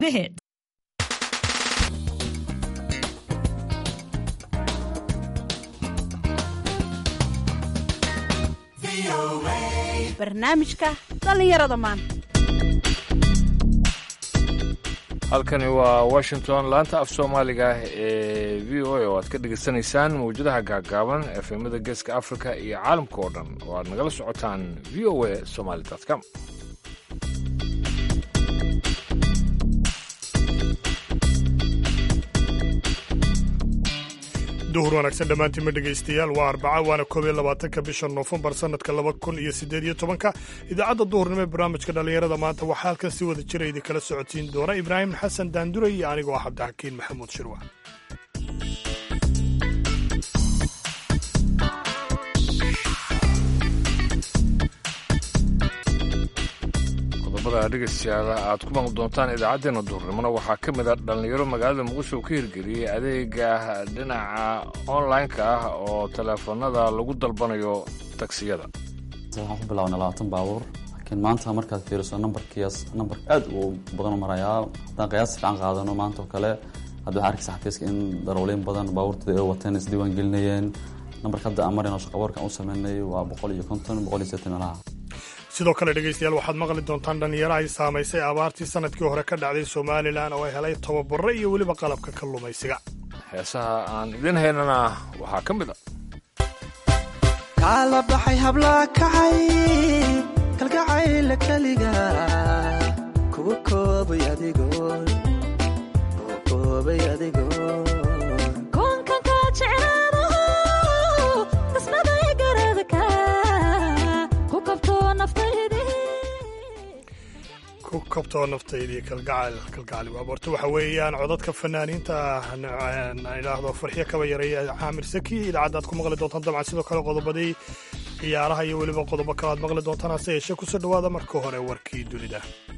The hit. barnaamijka dhallinyarada maanta halkani waa washington laanta af soomaaliga ee v o a oo aad ka dhegaysanaysaan mawjadaha gaagaaban efemada geeska africa iyo caalamka oo dhan oo aad nagala socotaan v o a somaly com duhur wanaagsan dhammaantiinma dhegaystayaal waa arbaca waana koob iyo labaatanka bisha noofembar sannadka laba kun iyo siddeed iyo tobanka idaacadda duhurnimo ee barnaamijka dhallinyarada maanta waxaa halkan si wada jira idinkala socotiin doona ibraahim xasan daanduray iyo anigoo ah cabdixakiin maxamuud shirwa qodobada dhegaystayaal aad ku maqli doontaan idaacaddeenna duhurnimona waxaa ka mid a dhallinyaro magaalada muqdisho uu ka hirgeliyey adeega dhinaca online-ka ah oo teleefanada lagu dalbanayo tagsiyada waxaan ku bilaabnay labaatan baabuur laakiin maanta markaad fiiriso nambarkiias nambar aad u badan marayaa haddaan qiyaas fiican qaadano maanta oo kale hadda waxaa arkaysa xafiiska in darowleyn badan baabuurtooda ay wateen isdiiwaan gelinayeen nambarka hadda aan marayno shaqaboorkan u sameynay waa boqol iyo konton boqol iyo seetan meelaha sidoo kale dhegaystayaal waxaad maqli doontaan dhallinyaro ay saamaysay abaartii sannadkii hore ka dhacday somalilan oo ay helay tababaro iyo weliba qalabka kalluumaysiga heesaha aan idiin haynana waxaa ka mid a kaala baxay hablaa kacay kalgacayla keliga kugu koobay adigoon kugu koobay adigoon koonkanka jeclaadaho qismaday garadka ku kabto naftaydii ku kabtoo naftaydii kalgacal kalgacali waaborto waxa weeyaan codadka fanaaniinta aan idhaahdo farxiyo kaba yareeya caamir saki idaacaddaad ku maqli doontaan dabcan sidoo kale qodobadii ciyaaraha iyo weliba qodobo kale aad maqli doontaan hase yeeshee kusoo dhowaada marka hore warkii dunida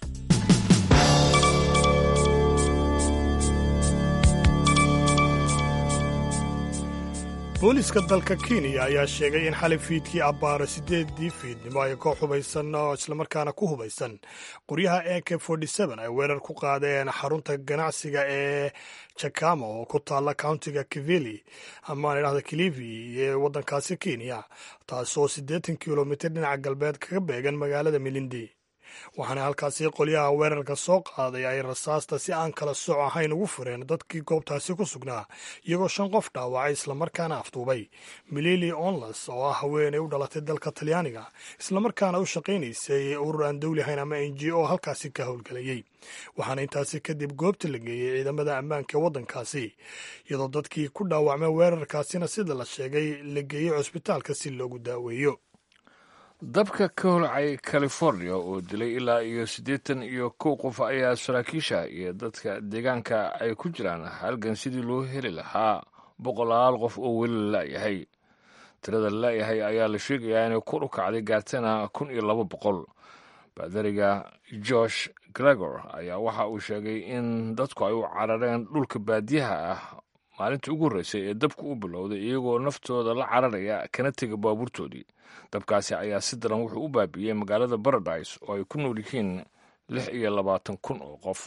booliiska dalka kenya ayaa sheegay in xalay fiidkii abbaaro siddeedii fiidnimo ay koox hubaysan oo islamarkaana ku hubaysan qoryaha a k ay weerar ku qaadeen xarunta ganacsiga ee jakama oo ku taalla countiga kivili amaan idhahda kilivi ee waddankaasi kenya taasoo siddeetan kilomitir dhinaca galbeed kaga beegan magaalada milindi waxaana halkaasi qolyaha weerarka soo qaaday ay rasaasta si aan kala soc ahayn ugu fureen dadkii goobtaasi ku sugnaa iyagoo shan qof dhaawacay islamarkaana afduubay milili onlas oo ah haweenay u dhalatay dalka talyaaniga islamarkaana u shaqaynaysay urur aan dowli ahayn ama n g o halkaasi ka howlgelayey waxaana intaasi kadib goobta la geeyey ciidamada ammaanka ee waddankaasi iyadoo dadkii ku dhaawacmay weerarkaasina sida la sheegay la geeyey cusbitaalka si loogu daaweeyo dabka ka holcay california oo dilay ilaa iyo siddeetan iyo kow qof ayaa saraakiisha iyo dadka deegaanka ay ku jiraan halgan sidii loo heli lahaa boqolaal qof oo weli la la'yahay tirada la la'yahay ayaa la sheegayaa inay kor u kacday gaartana kun iyo laba boqol baadariga josh gregor ayaa waxa uu sheegay in dadku ay u carareen dhulka baadiyaha ah maalintii ugu horreysay ee dabku u bilowday iyagoo naftooda la cararaya kana tega baabuurtoodii dabkaasi ayaa si daran wuxuu u baabi'iyey magaalada baradise oo ay ku nool yihiin lix iyo labaatan kun oo qof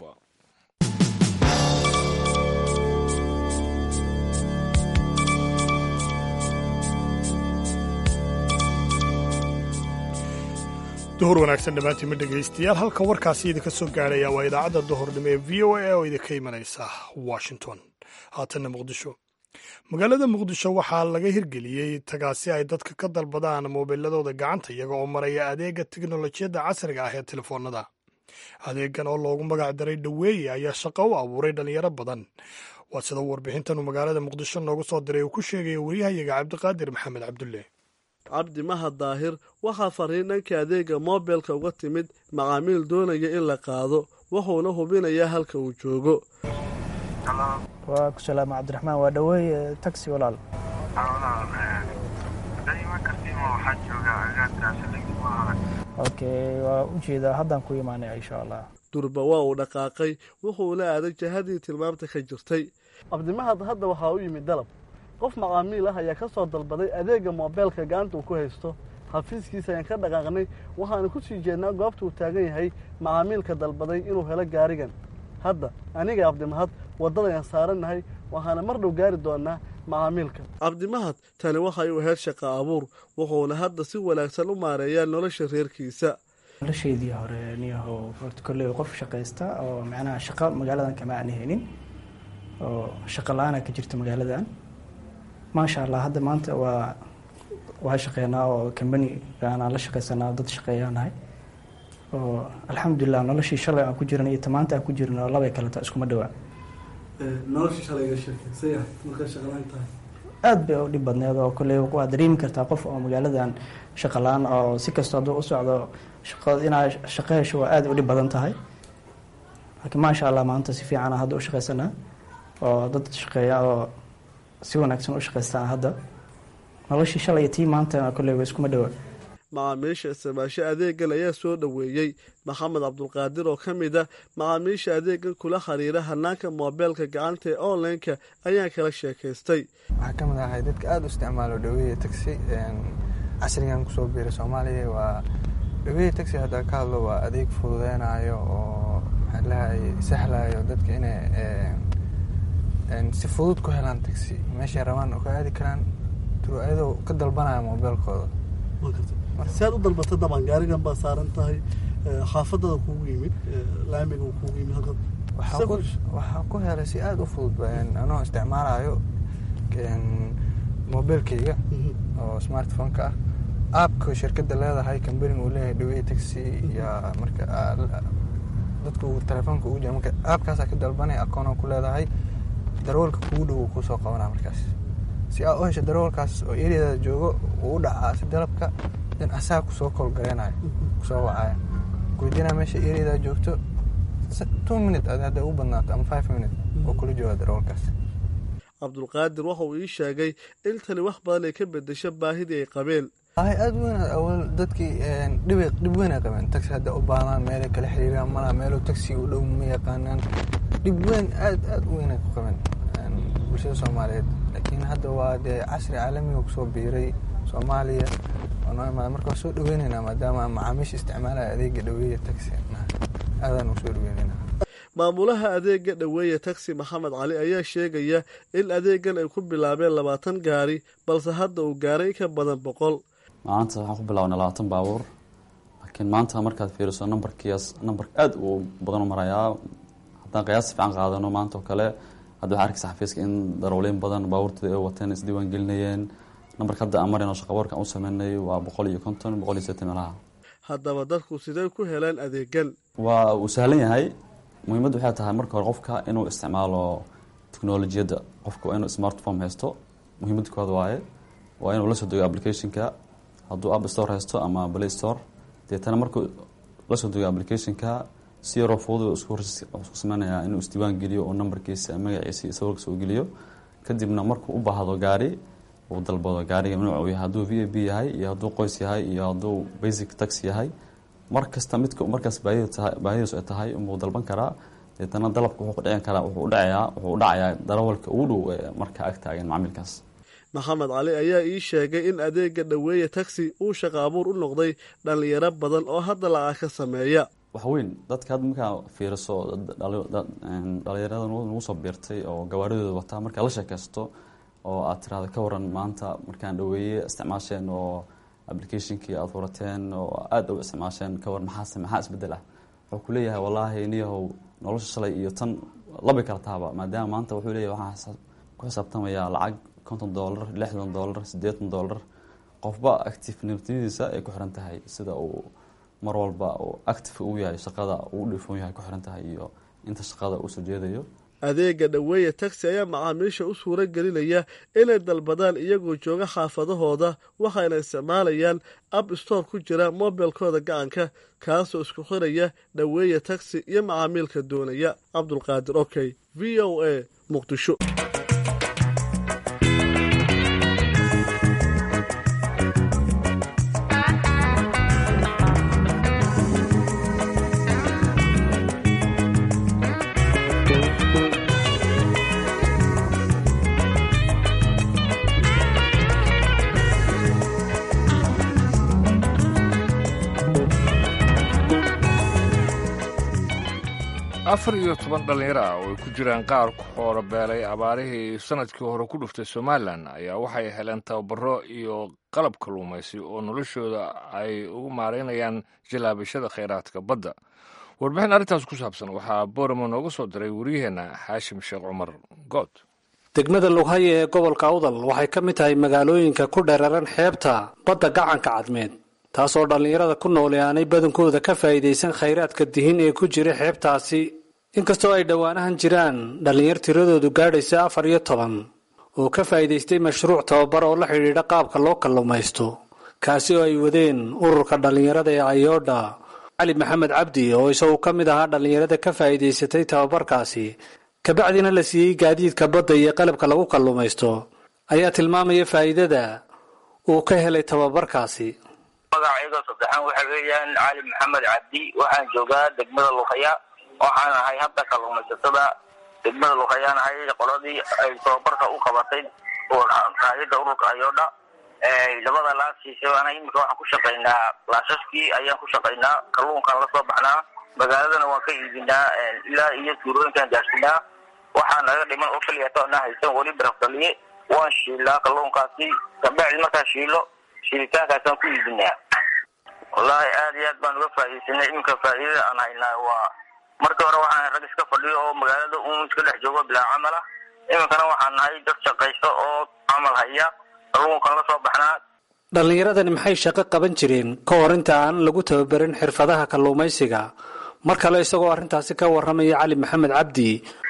duhur wanaagsan dhammaantiinma dhegaystayaal halka warkaasi idinka soo gaarhaya waa idaacadda duhurnimo ee v o a oo idinka imanaysa washington haatanna muqdisho magaalada muqdisho waxaa laga hirgeliyey tagaasi ay dadka ka dalbadaan moobiiladooda gacanta iyaga oo maraya adeega teknolojiyadda casriga ah ee telefoonada adeegan oo loogu magac daray dhaweeye ayaa shaqo u abuuray dhallinyaro badan waa sida warbixintan uu magaalada muqdisho noogu soo diray uu ku sheegaya waryahayaga cabdiqaadir maxamed cabdulle cabdi mahad daahir waxaa fariin dhanka adeega moobilka uga timid macaamiil doonaya in la qaado wuxuuna hubinayaa halka uu joogo waa ku salaama cabdiraxmaan waa dhaweeye taxi walaal okay waa u jeedaa haddaan ku imaanaya insha allah durba waa uu dhaqaaqay wuxuuna aaday jahadii tilmaamta ka jirtay cabdimahad hadda waxaa u yimid dalab qof macaamiil ah ayaa ka soo dalbaday adeega moobeelka gacanta uu ku haysto xafiiskiisa ayaan ka dhaqaaqnay waxaanu ku sii jeednaa goobta uu taagan yahay macaamiilka dalbaday inuu helo gaarigan hadda aniga cabdimahad waddadayaan saarannahay waxaana mar dhow gaari doonaa macaamiilka cabdimahad tani waxay u ahayd shaqa abuur wuxuuna hadda si wanaagsan u maareeyaa nolosha reerkiisa nolosheedii hore niyaho horta kolley qof shaqaysta oo macnaha shaqo magaaladan kama aan haynin oo shaqo la-aana ka jirta magaaladan maasha allah hadda maanta waa waa shaqeynaa oo kambani aanaan la shaqaysanaa dad shaqeeyaanahay oo alxamdulilah noloshii shalay aan ku jiran iyo tamaanta aan ku jiran oo labay kaleta iskuma dhawaa nolosha shalayga sheekaysay markaa shaqalaan tahay aada bay u dhib badneed oo kolley waa dareemi kartaa qof oo magaaladan shaqo la-aan oo si kastoo hadduu u socdo shaqo inaa shaqo hesho waa aada u dhib badan tahay laakiin maasha allah maanta si fiicana hadda u shaqaysanaa oo dad shaqeeya oo si wanaagsan u shaqaystaa hadda noloshii shalay iyo tii maanta kolley wa iskuma dhawa macaamiisha isticmaasho adeegan ayaa soo dhoweeyey maxamed cabdulqaadir oo ka mid a macaamiisha adeegan kula xiriira hanaanka moobeelka gacanta ee online-ka ayaan kala sheekaystay waxaa ka mid ahay dadka aada u isticmaalo dhaweeya taxi casrigan kusoo biiray soomaaliya waa dhaweeya taxi haddaa ka hadlo waa adeeg fududeynayo oo maxaa lahay sahlayo dadka inay si fudud ku helaan taxi meeshay rabaan oo ka aadi karaan turu ayadoo ka dalbanaya moobeelkooda si aad u dalbata daban gaarigan baa saaran tahay xaafadada kuugu yimid laamiga kuugu yimid halka waxaa ku helay si aada u fudud anoo isticmaalayo mobilkeyga oo smartphone-ka ah aabka shirkadda leedahay kambaniga uu leeyahay dhaweey taxi iyo marka dadku telefoonka ugu jira marka aabkaasaa ka dalbanay akoona ku leedahay darawalka kugu dhow uu kusoo qabanaa markaas si aa u hesho darawalkaas oo eriyadaada joogo uu u dhacaa si dalabka dan asaa kusoo kolgareynayo kusoo wacaya kuweydiinaa meesha eriyadaada joogto two minute ad hadday u badnaato ama five minute oo kula jooga darawalkaas cabdulqaadir waxa uu ii sheegay in tani wax badan ay ka bedesho baahidii ay qabeen hay aada weyn awal dadkii dhibay dhib weyn ay qabeen taxi hadda u baadaan meelay kala xiriiraan malaa meelo taxi u dhow ma yaqaanaan dhib weyn aad aada u weyn ay ku qabeen bulshada soomaaliyeed laakiin hadda waa dee casri caalamiga kusoo biiray soomaaliya oo noo imaada marka waa soo dhaweyneynaa maadaama macaamiisha isticmaalaya adeega dhaweeya taxi aadaan u soo dhaweyneynaa maamulaha adeega dhoweeya taxi maxamed cali ayaa sheegaya in adeegan ay ku bilaabeen labaatan gaari balse hadda uu gaaray ka badan boqol maanta waxaan ku bilaabnay labaatan baabuur laakiin maanta markaad fiiriso nambarkiias nambar aada u badan u marayaa haddaan qiyaas fiican qaadano maanta oo kale hadda waxaa arkaysa xafiiska in darowleyn badan baabuurtooda ay wateen isdiiwaan gelinayeen nambarka hadda aan marayno shaqaboorka aan u sameynay waa boqol iyo konton boqol iyo seetan meelaha haddaba dadku sidee ku heleen adeegan waa uu sahlan yahay muhiimaddu waxay tahay marka hore qofka inuu isticmaalo technolojiyadda qofka waa inuu smartphone haysto muhiimadda kooda waaye waa inuu la soo dego applicationka hadduu app store haysto ama play store deetana markuu la soo dego applicationka si yaroo fudud isku sameynayaa inuu isdiiwaan geliyo oo nambarkiisa magaciisa iyo sawirka soo geliyo kadibna markuu u baahdo gaari uu dalbado gaariga nuuc uu yahay hadduu v a b yahay iyo hadduu qoys yahay iyo hadduu basic taxi yahay mar kasta midka markaas baahidiisu ay tahay unbuu dalban karaa deetana dalabka wuxuu kudhicin karaa wuxuu udhacayaa wuxuu u dhacayaa darawalka ugu dhow ee markaa ag taagan macmiilkaas maxamed cali ayaa ii sheegay in adeega dhoweeya taxi uu shaqa abuur u noqday dhallinyaro badan oo hadda lacag ka sameeya waxweyn dadka hadda markaa fiiriso dhalinyarada nagu soo biirtay oo gawaaridooda wataa markaa la sheekaysto oo aad tiraahdo ka waran maanta markaan dhaweeye isticmaasheen oo applicationkii aada furateen oo aada u isticmaasheen ka war maxaa maxaa isbedel ah wuxuu ku leeyahay wallaahi niyahow nolosha shalay iyo tan labi kala taaba maadaama maanta wuxuu leeyahay waxaan ku xisaabtamayaa lacag konton dollar lixdan dollar siddeetan dollar qofba activenimadiisa ay ku xiran tahay sida uu mar walba uu active uu yahay shaqada uu dhifoon yahay ku xiran tahay iyo inta shaqada uu soo jeedayo adeega dhoweeya taxi ayaa macaamiisha u suuro gelinaya inay dalbadaan iyagoo jooga xaafadahooda waxayna isticmaalayaan app store ku jira mobilkooda gacanka kaasoo isku xiraya dhoweeya taxi iyo macaamiilka doonaya cabdulqaadir okey v o a muqdisho afar iyo toban dhallinyaro ah oo ay ku jiraan qaar ku xoolo beelay abaarihii sannadkii hore ku dhuftay somalilan ayaa waxay heleen tababaro iyo qalab kalluumaysi oo noloshooda ay ugu maaraynayaan jallaabashada khayraadka badda warbixin arrintaas ku saabsan waxaa booramo nooga soo diray wariyaheenna xaashim sheekh cumar good degmada lughaye ee gobolka awdal waxay ka mid tahay magaalooyinka ku dheeraran xeebta badda gacanka cadmeed taasoo dhallinyarada ku noole aanay badankooda ka faa'iidaysan khayraadka dihin ee ku jira xeebtaasi inkastoo ay dhowaanahan jiraan dhallinyar tiradoodu gaadhaysa afar iyo toban oo ka faa'iidaystay mashruuc tababar oo la xidhiidha qaabka loo kalluumaysto kaasi oo ay wadeen ururka dhallinyarada ee ayoodha cali maxamed cabdi oo isagu ka mid ahaa dhallinyarada ka faa'iidaysatay tababarkaasi kabacdina la siiyey gaadiidka badda iyo qalabka lagu kalluumaysto ayaa tilmaamaya faa'iidada uu ka helay tababarkaasi magacayga saddexaan waxa weeyaan cali maxamed cabdi waxaan joogaa degmada luqaya waxaan ahay hadda kalluumaysatada degmada luqayaan ahay qoladii ay tababarka u qabatay raayada ururka ayoodha labada laasiisa ana imika waxaan ku shaqaynaa laasaskii ayaan ku shaqaynaa kalluunkaan la soo baxnaa magaaladana waan ka iibinaa ilaa iyo tuurooyinkaan gaarsinaa waxaa naga dhiman oo keliyato ana haysan weli barafdaliye waan shiilaa kalluunkaasi kabacdi markaan shiilo shiilitaankaasaan ku iibinaa wallaahi aad iyo aad baan uga faa'iidaysanay iminka faa'iidada aan haynaa waa markii hore waxaan rag iska fadhiyo oo magaalada un iska dhex joogo bilaa camal ah iminkana waxaan nahay dad shaqaysto oo camal haya kalluunkan la soo baxnaa dhallinyaradani maxay shaqo qaban jireen ka hor inta aan lagu tababarin xirfadaha kalluumaysiga mar kale isagoo arrintaasi ka warramaya cali maxamed cabdi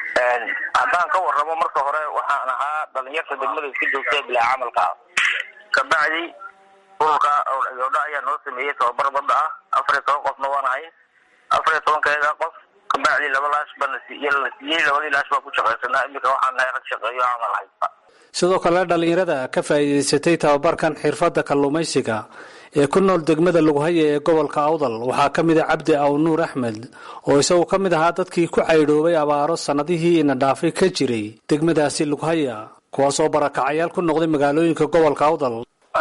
haddaan ka warramo marka hore waxaan ahaa dhalinyarta degmada iska joogta bilaa camalka ah kabacdi ururka yoodha ayaa noo sameeyey tababar badda ah afar iyo toban qofna waan ahay afar iyo tobankeeda qof kabacdi laba laash baa la siiyey labadii laash baa ku shaqaysanaa iminka waxaan nahay rag shaqeeyo camal haysta sidoo kale dhallinyarada ka faa'iidaysatay tababarkan xirfadda kalluumaysiga ee ku nool degmada lughaye ee gobolka awdal waxaa ka mid a cabdi aw nuur axmed oo isagu ka mid ahaa dadkii ku caydhoobay abaaro sannadihii ina dhaafay ka jiray degmadaasi lughaya kuwaasoo barakacayaal ku noqday magaalooyinka gobolka awdal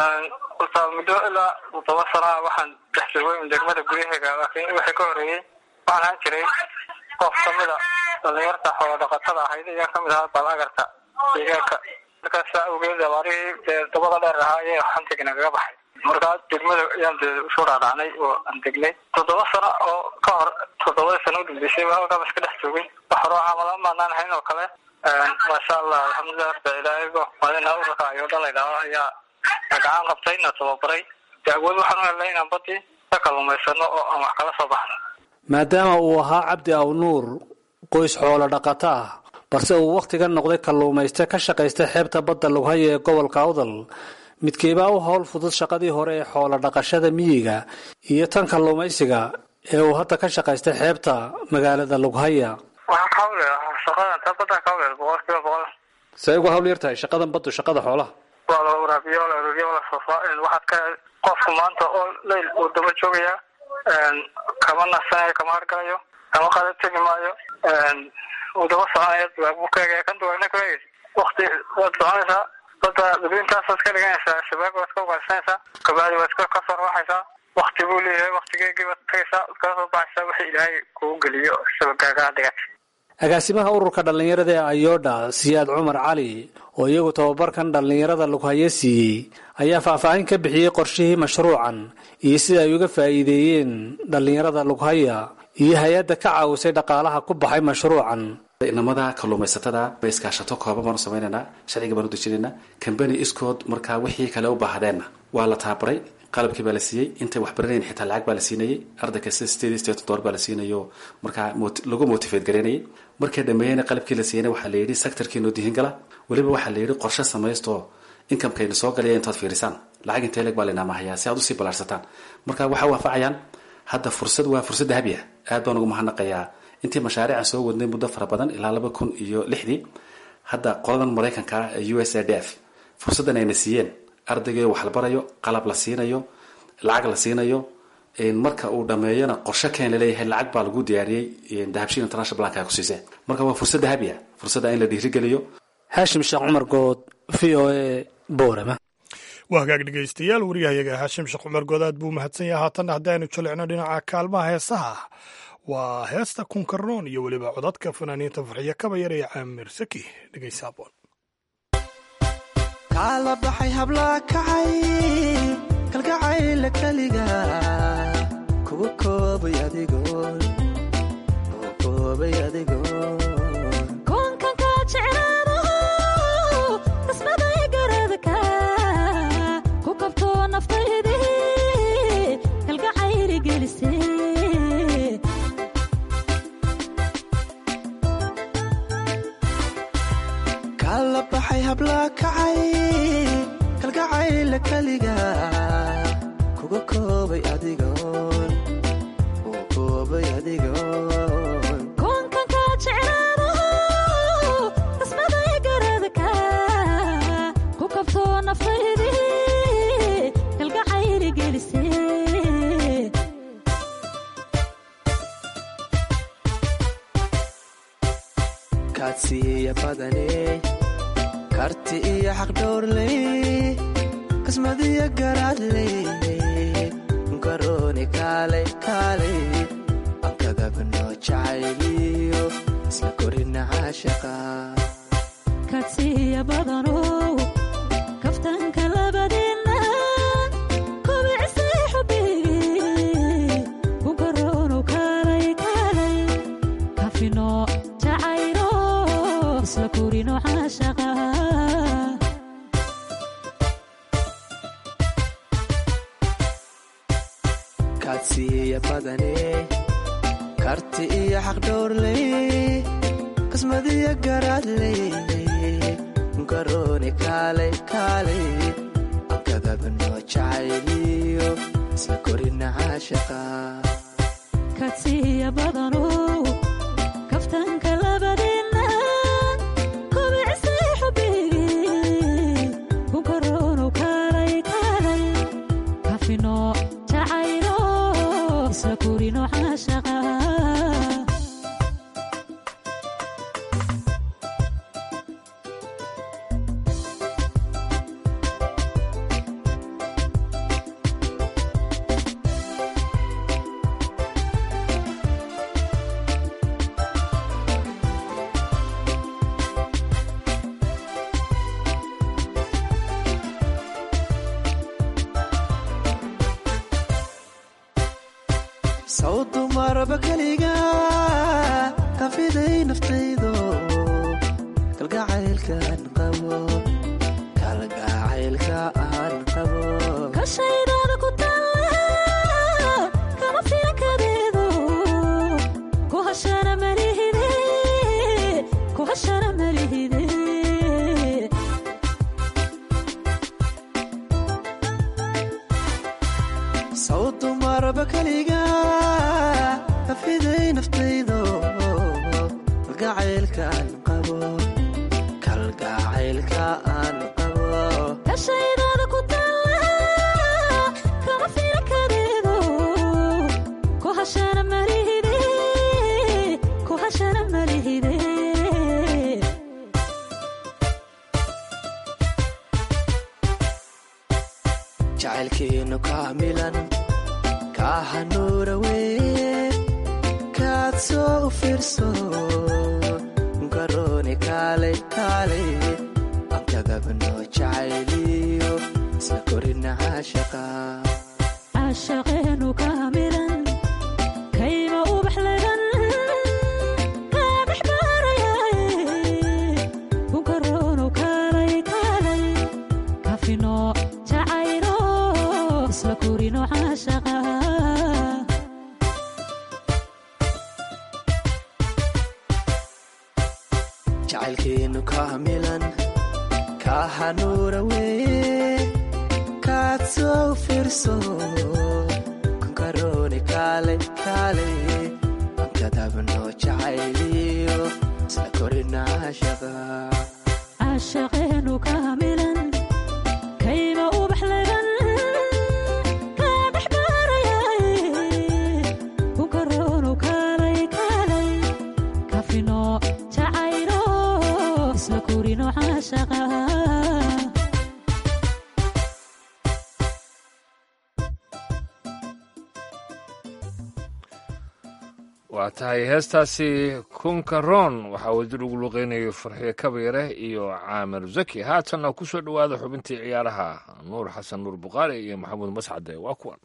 muddo ilaa todoba sanaa waxaan dhex joogay degmada guryaheega laakiin wixii ka horeeyey waxaan ahaan jiray qof kamid a dhalinyarta xoolo dhaqatada ahayd ayaa kamid ahaa balagarta deegaanka markaas saa awgeed abaarihii dee dabada dheer ahaa ayay xantiga nagaga baxay markaa degmada ayaan dee usoo dhaadhacnay oo aan degnay toddoba sano oo ka hor toddobadii sano udambeysay halkaaba iska dhex joogay wax horoo camala maanaan hayn oo kale maasha allah alxamdulilah rabbi ilaahaygo maalina ururka ayoodha la ydhaho ayaa gacan qabtay na tababaray dee awood waxaan u helnay inaan badii ka kalluumaysano oo aan wax kala soo baxno maadaama uu ahaa cabdi aw nuur qoys xoolo dhaqato ah balse uu wakhtiga noqday kalluumayste ka shaqaysta xeebta badda lughaye ee gobolka awdal midkeebaa u howl fudud shaqadii hore ee xoolo dhaqashada miyiga iyo tan kalluumaysiga ee uu hadda ka shaqaysta xeebta magaalada lughaya waxaan ka hawle shaqadan ta badda ka hawle boqol kiiba boqol see ugu hawl yar tahay shaqadan baddu shaqada xoolaha waa la waraabiyo la ururiyo la soofaa waxaad ka qofku maanta oo leyl uu daba joogaya kama nasanayo kama hargalayo kama qada tegi maayo uu daba soconaya buu ka egaya kan duwana ka egaysa wakti waad soconaysaa badda dadweyntaasaad ka dhiganaysaa shabaag waad ka ugaarsanaysaa kabacdi waad ka kasoo rawaxaysaa wakti buu leeyahay waktigeegii baad tagaysaa waad kala soo baxaysaa wixii ilaahay kugu geliyo shabagaagaa dhigatay agaasimaha ururka dhallinyarada ee ayoodha siyaad cumar cali oo iyagu tababarkan dhallinyarada lughaye siiyey ayaa faahfaahin ka bixiyey qorshihii mashruucan iyo sida ay uga faa'iideeyeen dhallinyarada lughaya iyo hay-adda ka caawisay dhaqaalaha ku baxay mashruucan inamada kalluumaysatada bay iskaashato kooban baan u samaynaynaa sharciga baan u dejinaynaa kambani iskood markaa wixii kale u baahdeenna waa la tababaray qalabkii baa la siiyey intay wax baranayn xitaa lacag baa la siinayay arday kasta sideed iyo sideetan dolar baa la siinayo markaa lagu motivate garaynayay markay dhameeyeyna qalabkii la siiyeyna waxaa la yidhi sectorkiinoo dihin gala weliba waxaa la yidhi qorshe samaysto inkamekayna soo galaya intaad fiirisaan lacag intee leeg baa lainaamahayaa si aad usii ballaarsataan marka waxaa waafacayaan hadda fursad waa fursad dahabi ah aad baan ugu mahadnaqayaa intii mashaariican soo wadnay muddo fara badan ilaa laba kun iyo lixdii hadda qoladan maraykanka ee u s a d f fursaddan ayna siiyeen ardayga wax la barayo qalab la siinayo lacag la siinayo marka uu dhameeyona qorshe keen laleeyahay lacag baa lagu diyaariyey dahabshiil international blanka ku siiseen marka waa fursad dahabi ah fursadda in la dhiirigeliyo haashim sheekh cumar good v o a boorama waa hagaag dhegaystayaal wariyahayaga haashim sheekh cumar good aad buu mahadsan yahay haatanna haddaynu jalicno dhinaca kaalmaha heesaha waa heesta kunkaroon iyo weliba codadka fanaaniinta farxiyo kabayar ee caamir saki dhegaysa aboon kaala baxay hablaa kacay kalgacayla keliga kugu koobay adigoon kugu koobay adigoon koonkan kaa jeclaado qismaday garadka ku kabto naftaydii kalgacayli gelise kaala baxay hablaa kacay kalgacayla keliga kugu koobay adigoon kugu koobay adigoon koonkan kaa jeclaado qismaday garadka ku kabto naftaydii kalgacayli gelise kaadsiiya badane karti iyo xaqdhowrley qismadiyo garaadley garooni kaalay kaalay ankadabnoo jacayliyo isla korina caashaqa kaadsiiya badanow kaftanka labadeenna kobicisay xubigii ku garoonow kaalay kaalay kafino jacaylo isla korino caashaqa kaadsiiya badane karti iyo xaqdhowrley qismadiyo garaadley garooni kaalay kaalay ankadabnoo jacayliyo isla korina caashaqa kaadsiiya badanow kaftanka labadeenna kobicisay xubigii ku garoonow kaalay kaalay kafino jacaylo isla korino caashaqa saw dumarba keliga kafiday naftaydo kalgacaylkaan qabo kalgacaylka aan qabo kashaydaada ku taalla kama filankadeedo ku hashana malihide ku hashana malihide saw dumarba keliga kafiday naftaydo kalgacaylkaan qabo kalgacaylka aan qabo kashaydaada ku taalla kama filankadeedo ku hashana malihide ku hashana malihide jacaylkiinu kaamilan kaa hanuura weye kaad soo u fiirso garooni kaalay kaalay ankadabnoo jacayliyo isla korina caashaqa caashaqeenu kaamilan kayma ubax lagan kaabix baarayaye ku garoonow kaalay kaalay kafino jacaylo isla korino caashaqa jacaylkiinu kaamilan kaa hanuura weye kaad soo u fiirso garooni kaalay kaalay ankadabnoo jacayliyo isla korina caashaqa caashaqeenu kaamilan kayma ubax lagan kaabix baarayaye ku garoonow kaalay kaalay kafino jacaylo isla korino caashaqa waa tahay heestaasi kunkaroon waxaa wadid ugu luqeynayay farxiyo kabayare iyo caamir zaki haatanna ku soo dhowaada xubintii ciyaaraha nuur xasan nuur buqaari iyo maxamuud mascade waa kuwan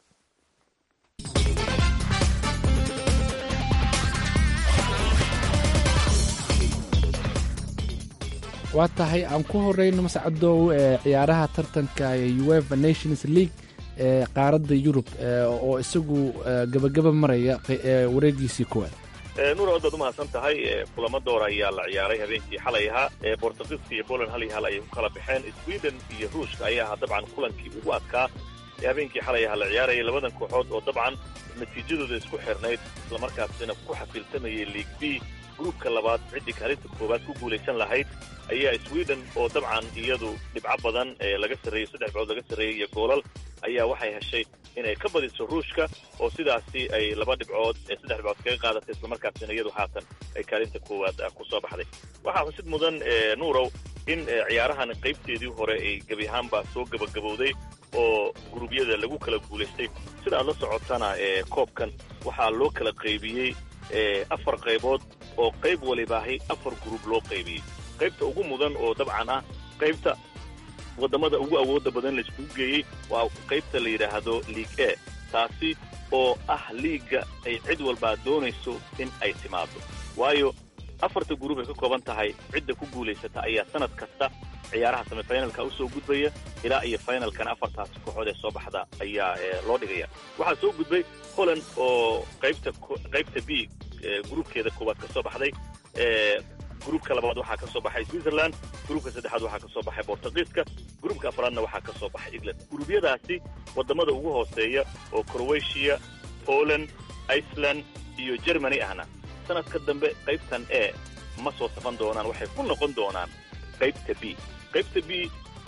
waa tahay aan ku horeyno mascadow ee ciyaaraha tartanka uefa nations league ee qaaradda yurub oo isagu gabagaba maraya wareegiisii koowaad nuur aad baad umahadsan tahay kulamo door ayaa la ciyaaray habeenkii xalay ahaa bortugiiska iyo poland hal iyo hal ayay ku kala baxeen sweden iyo ruushka ayaa ahaa dabcan kulankii ugu adkaa ee habeenkii xalay ahaa la ciyaarayay labadan kooxood oo dabcan natiijadooda isku xirnayd islamarkaasina ku xafiiltamayay league b gruubka labaad ciddii kaalinta koowaad ku guulaysan lahayd ayaa sweden oo dabcan iyadu dhibco badan ee laga sarreeyey saddex dhibcood laga sarreeyey iyo goolal ayaa waxay heshay inay ka badiso ruushka oo sidaasi ay laba dhibcood ee saddex dhibcood kaga qaadatay islamarkaasina iyadu haatan ay kaalinta koowaad ku soo baxday waxaa xusid mudan nuurow in ciyaarahan qaybteedii hore ay gebi ahaanba soo gabagabowday oo guruubyada lagu kala guulaystay sida aad la socotana koobkan waxaa loo kala qaybiyey afar qaybood oo qayb walibaahay afar guruub loo qaybiyey qaybta ugu mudan oo dabcan ah qaybta waddamada ugu awoodda badan laiskugu geeyey waa qaybta la yidhaahdo league a taasi oo ah liigga ay cid walbaa doonayso in ay timaado waayo afarta guruub ay ka kooban tahay cidda ku guulaysata ayaa sanad kasta ciyaaraha semifinalka usoo gudbaya ilaa iyo finalkana afartaasi kooxood ee soo baxda ayaa loo dhigaya waxaa soo gudbay holland oo qaybta qaybta b gruubkeeda koowaad ka soo baxday gruubka labaad waxaa ka soo baxay switzerland gruubka saddexaad waxaa ka soo baxay bortugiiska gruubka afraadna waxaa ka soo baxay england guruubyadaasi waddamada ugu hooseeya oo croatia poland iceland iyo germany ahna sanadka dambe qaybtan e ma soo safan doonaan waxay ku noqon doonaan qaybta b qaybta b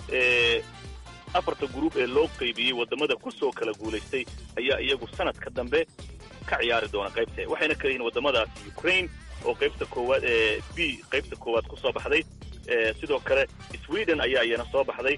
afarta gruub ee loo qaybiyey waddamada ku soo kala guulaystay ayaa iyagu sanadka dambe ka ciyaari doona qaybta waxayna kala yihiin waddamadaasi ukraine oo qaybta koowaad ee b qaybta koowaad ku soo baxday sidoo kale sweden ayaa iyana soo baxday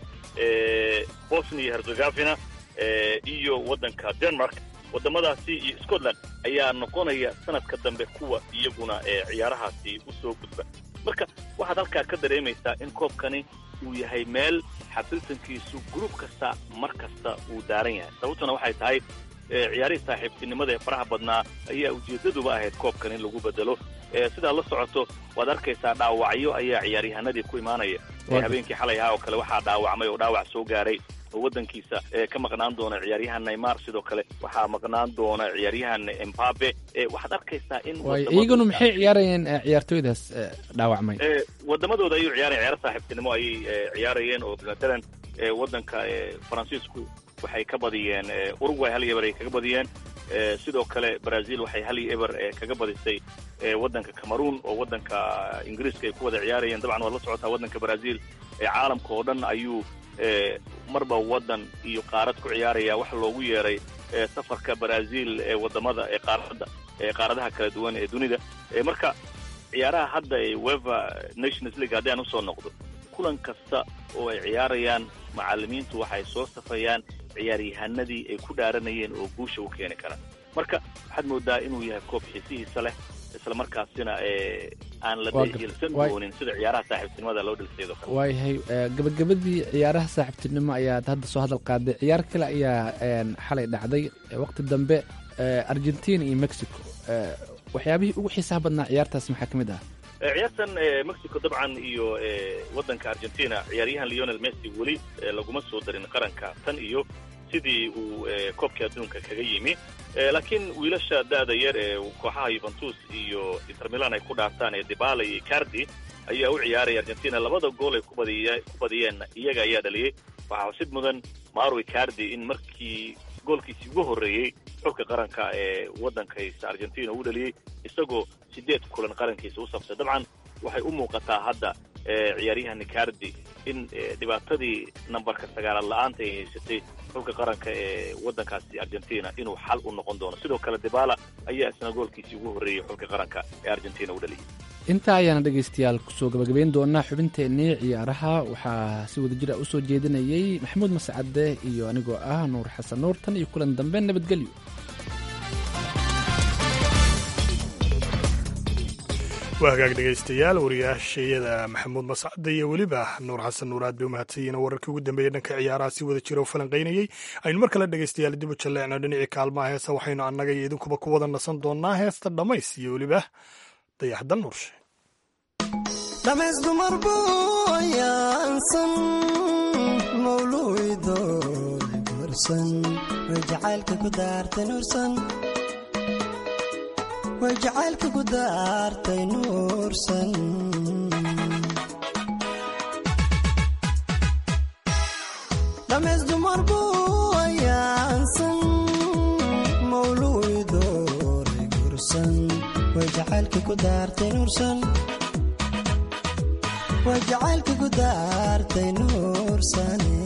bosnia herzegovina iyo waddanka denmark waddamadaasi iyo scotland ayaa noqonaya sanadka dambe kuwa iyaguna ciyaarahaasi u soo gudba marka waxaad halkaa ka dareemaysaa in koobkani uu yahay meel xafiltankiisu gruub kasta mar kasta uu daaran yahay sababtuna waxay tahay ciyaarihii saaxiibtinimada ee faraha badnaa ayaa ujeeddaduba ahayd koobkan in lagu bedelo sidaad la socoto waad arkaysaa dhaawacyo ayaa ciyaaryahanadii ku imaanaya habeenkii xalay ahaa oo kale waxaa dhaawacmay oo dhaawac soo gaaray oo waddankiisa ka maqnaan doona ciyaaryahan neymar sidoo kale waxaa maqnaan doona ciyaaryahan embabe waxaad arkaysaa in iyaguna maxay ciyaarayeen ciyaartooydaas dhaawacmay waddamadooda ayuu ciyaarayen ciyaaro saaxiibtinimo ayay ciyaarayeen oo matalan waddanka faransiisku waxay ka badiyeen uruguay hal iyo eber ay kaga badiyeen sidoo kale brazil waxay hal iyo eber kaga badisay waddanka cameroon oo waddanka ingiriiska ay ku wada ciyaarayeen dabcan waad la socotaa waddanka brazil caalamka oo dhan ayuu marba waddan iyo qaarad ku ciyaaraya wax loogu yeeray safarka brazil ee waddamada ee qaaradda ee qaaradaha kala duwan ee dunida marka ciyaaraha hadda ee weva nations league haddii aan usoo noqdo kulan kasta oo ay ciyaarayaan macallimiintu waxay soo safayaan ciyaaryahanadii ay ku dhaaranayeen oo guusha u keeni kara marka waxaad moodaa inuu yahay koob xiisihiisa leh isla markaasina aan la dhilsan doonin sida ciyaaraha saaxiibtinimada loo dhilsaydo kale waayahay gabagabadii ciyaaraha saaxiibtinimo ayaad hadda soo hadal qaaday ciyaar kale ayaa xalay dhacday waqti dambe argentina iyo mexico waxyaabihii ugu xiisaha badnaa ciyaartaas maxaa ka mid ah ciyaartan mexico dabcan iyo waddanka argentina ciyaaryahan leonel messi weli laguma soo darin qaranka tan iyo sidii uu koobkii adduunka kaga yimi laakiin wiilasha da'da yar ee kooxaha yuventus iyo inter milan ay ku dhaartaan ee dibala iyo cardi ayaa u ciyaaraya argentina labada gool ay ku badiyeen iyaga ayaa dhaliyey waxaa xusid mudan maro cardi in markii goolkiisii ugu horreeyey xulka qaranka ee waddankaysa argentina uu dhaliyey isagoo siddeed kulan qarankiisa u sabtay dabcan waxay u muuqataa hadda ciyaaryahan cardi in dhibaatadii nambarka sagaalaad la-aanta ay haysatay xulka qaranka ee waddankaasi argentina inuu xal u noqon doono sidoo kale dibala ayaa isna goolkiisii ugu horreeyey xulka qaranka ee argentina u dhaliyey intaa ayaana dhegaystayaal kusoo gabagabayn doonaa xubinteennii ciyaaraha waxaa si wada jira usoo jeedinayey maxamuud mascade iyo anigoo ah nuur xasan nuur tan iyo kulan dambe nabadgelyo waa hagaag dhegaystayaal wariyaashayada maxamuud mascade iyo weliba nuur xasan nuur aad bay umahadsanyiin oo wararkii ugu dambeeyey dhanka ciyaaraha si wada jira oo falanqaynayey aynu mar kale dhegaystayaal dib u jalleecno dhinacii kaalmaha heesa waxaynu annaga iyo idinkuba ku wada nasan doonaa heesta dhammays iyo weliba dayaxdal nuurshe dhamays dumar booyaansan mawluudo gursan way jacaylka ku daartay nuursan way jacaylka ku daartay nuursan dhamays dumar booyaansan mawluudo gursan way jacaylka ku daartay nuursan way jacaylka ku daartay nuursane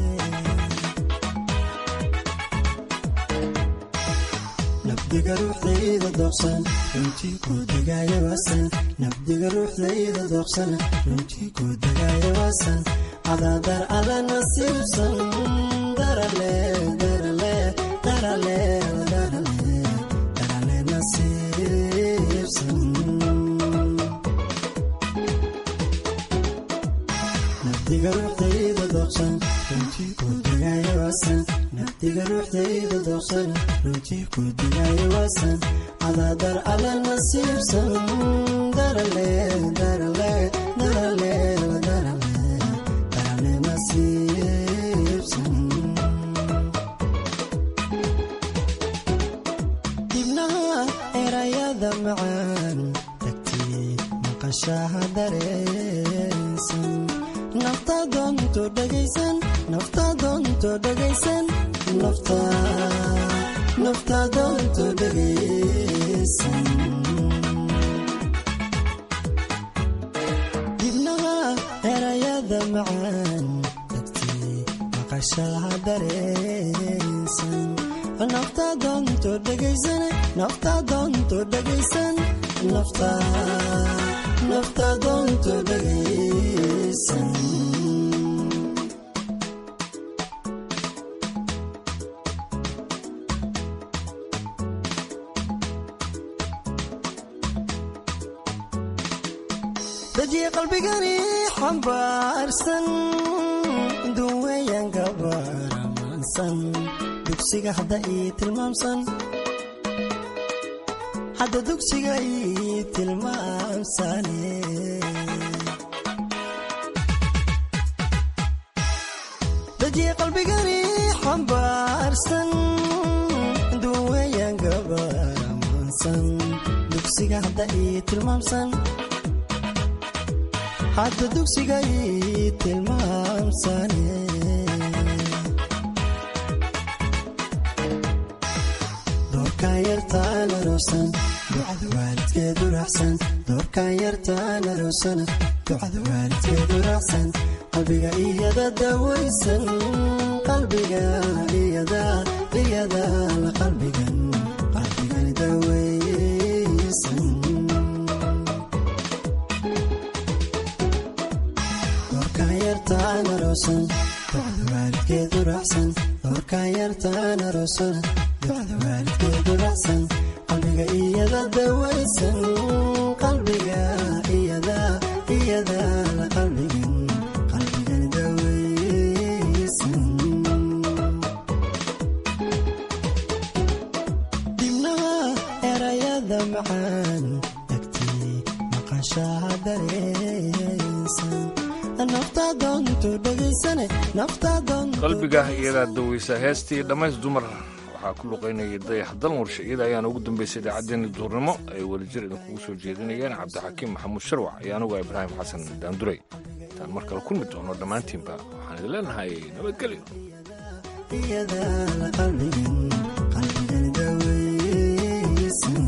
nabdiga ruuxdayda doqsan runtii ku degaayo waasan nabdiga ruuxdayda doqsan runtii ku degaayo waasan cadaadar ada nasiibsan darale darale darale darale darale nasiibsan nabdiga ruuxdayda doqsan runtii ku degaayo waasan nabdiga ruuxdayda doqsan runtii ku degaayo waasan cadaadar ala nasiibsan darale darale darale darale darale nasiibsan dibnaha erayada macaan tagtii maqashaha dareensan nafta doonto dhegaysan nafta doonto dhegaysan nafta nafta doonto dhegaysan dibnaha erayada macaan tagtii maqashaha dareensan nafta doonto dhegaysan nafta doonto dhegaysan nafta nafta doonto dhegaysan dajiye qalbigani xambaarsan duweyan gabaramaansan dugsiga hadda ii tilmaamsan hadda dugsiga ii tilmaamsane dajiye qalbigani xambaarsan duweyan gabaramaansan dugsiga hadda ii tilmaamsan hadda dugsiga ii tilmaamsane doorkaan yartaan aroosan ducada waalidkeedu raacsan doorkaan yartaan aroosana ducada waalidkeedu raacsan qalbiga iyada dawaysan qalbiga iyada iyada la qalbigan qalbigan dawaysan doorkaan yartaan aroosan ducada waalidkeedu raacsan doorkaan yartaan aroosana ducada waalidkeedu raacsan qalbiga iyada dawaysan qalbiga iyada iyada la qalbigan qalbigan dawaysan dibnaha erayada macaan tagtii maqashaha dareensan nafta doonto dhegaysane nafta doonto qalbiga iyadaa daweysa heestii dhammays dumar waxaa ku luqaynayay dayax dalmurshe iyada ayaana ugu dambaysay idaacaddeenii duurnimo ay wadajir idinkugu soo jeedinayeen cabdixakiim maxamuud sharwac iyo anugu ibraahim xasan daanduray intaan mar kale kulmi doono dhammaantiinba waxaan idin leenahay nabadgelyo iyada la qalbigan qalbigan dawaysan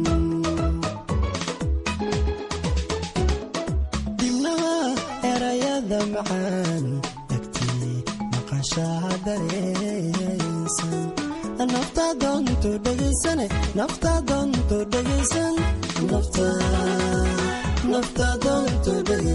dibnaha erayada macaan tagtii maqashaha dareensan nafta doonto dhegaysane nafta doonto dhegaysan nafta nafta doonto dhegaysan